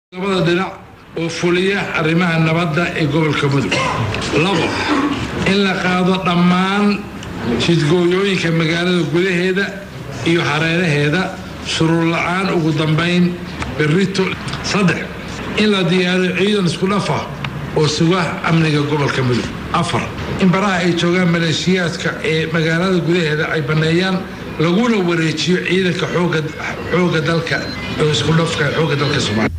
labada dhinac oo fuliya arrimaha nabadda ee gobolka mudug labo in la qaado dhammaan jidgooyooyinka magaalada gudaheeda iyo hareeraheeda shuruur la-aan ugu dambayn berrito saddex in la diyaariyo ciidan isku dhafa oo suga amniga gobolka mudug afar in baraha ay joogaan maleeshiyaadka ee magaalada gudaheeda ay banneeyaan laguna wareejiyo ciidanka xooga dalka oo isku dhafka xoogga dalka soomaaliya